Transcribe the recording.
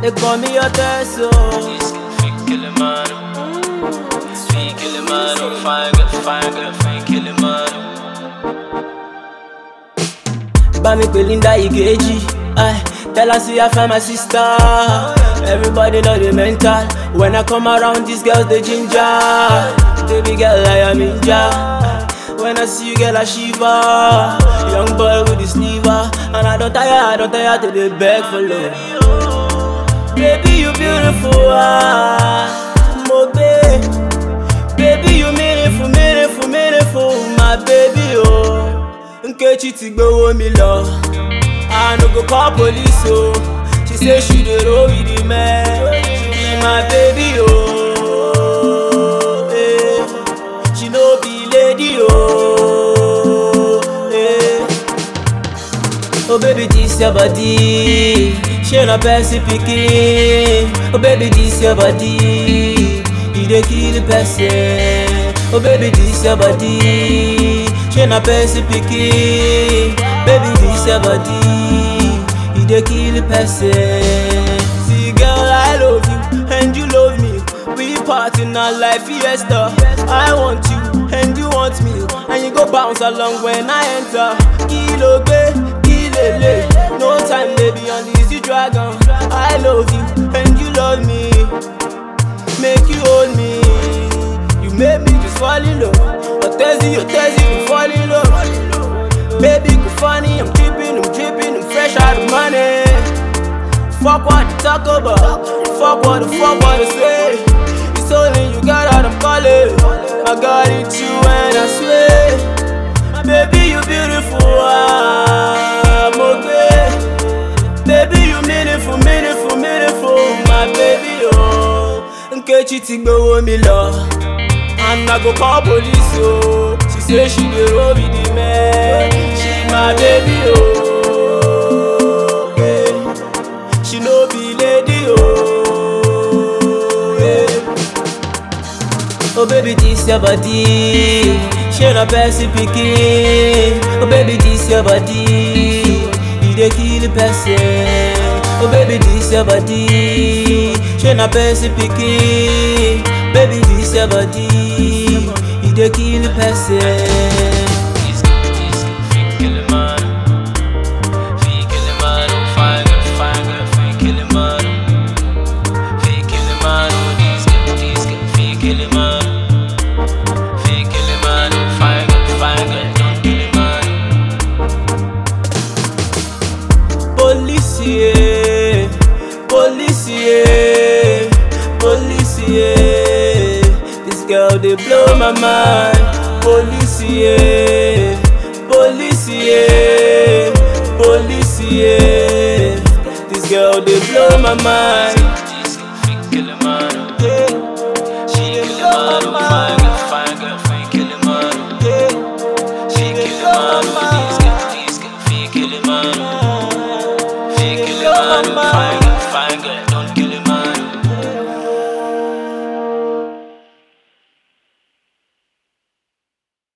they call me your Teso. This girl fake killing man. Fake killing man. Fine girl, fine girl, fake killing man. Bami Belinda Igeji. Ay, tell her see I find my sister. Everybody know the mental. When I come around, these girls they ginger. Baby girl, I am ninja. When I see you, girl, I shiver. Young boy with the sleever, and I don't tire, I don't tire till they beg for love. Baby, you beautiful, ah, mo babe. Baby, you meaningful, meaningful, meaningful, my baby, oh. Nkechi ti gbowó mi lọ, I no go call police, oh. She say she dey roll with the man, she be my baby, oh. Eh. She no be lady, oh. Eh. Oh baby, this your body. She na person pikin. Oh baby, this your body. You dey kill the person. Oh baby, this your body. She na person pikin. Baby, this your body. You dey kill the person. See, girl, I love you and you love me. We party now like fiesta. I want you and you want me, and you go bounce along when I enter. Kilo gbe, kilele, no time baby on this you dragon. I love you and you love me, make you hold me. You make me just fall in love. Otezi, Otezi, you fall in love. Baby, go funny, I'm dripping, I'm dripping, I'm fresh out of money. Fuck what you talk about. Fuck what the fuck what they say. It's only you got out I'm calling. I got it you and I swear. Baby, you beautiful. Ah, okay. Baby, you meaningful, meaningful, meaningful. My baby, oh. Nkechi ti gbowó mi lọ. And I go call police, oh. She say she dey roll with the man. She my baby, oh. Yeah. She no be lady, oh. Yeah. Oh baby, this your body. She na person pikin. Oh baby, this your body. You dey kill the person. Oh baby, this your body. She na person pikin. Baby, this your body. You dey kill the person. This girl, this girl fake killing man. Fake killing man. Fine girl, fine girl, fake killing man. Fake killing man. This girl, this girl fake killing man. Fake killing man. Fine girl, fine girl, don't kill him man. Police, yeah. Police, yeah. Police, yeah. This girl, they blow my mind. Police, yeah. Police, yeah. Police, yeah. This girl, they blow my mind.